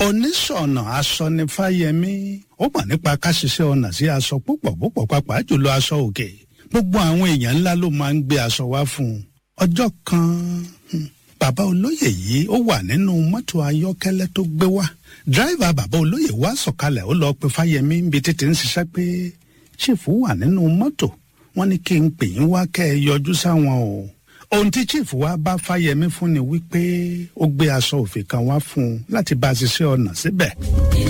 oníṣọ̀nà aṣọ ni fáyemí ó mọ̀ nípa ká ṣiṣẹ́ ọ̀nà sí aṣọ púpọ̀ púpọ̀ pàápàá jùlọ aṣọ òkè gbogbo àwọn èèyàn ńlá ló máa ń gbé aṣọ wá fún un ọjọ́ kan hmm, bàbá olóyè yìí ó wà nínú mọ́tò ayọ́kẹ́lẹ́ tó gbé wá dírẹ́fà bàbá olóyè wá sọ̀kalẹ̀ ó lọ pe fáyemí níbi títí ń ṣiṣẹ́ pé chief wà nínú mọ́tò wọ́n ní kí n pè yín wá kẹ́ ẹ yọjú sáwọn o ohun tí chief wa bá fáyemí fún ni wípé ó gbé aṣọ òfì kan wá fún un láti bá a ṣiṣẹ́ ọ̀nà síbẹ̀.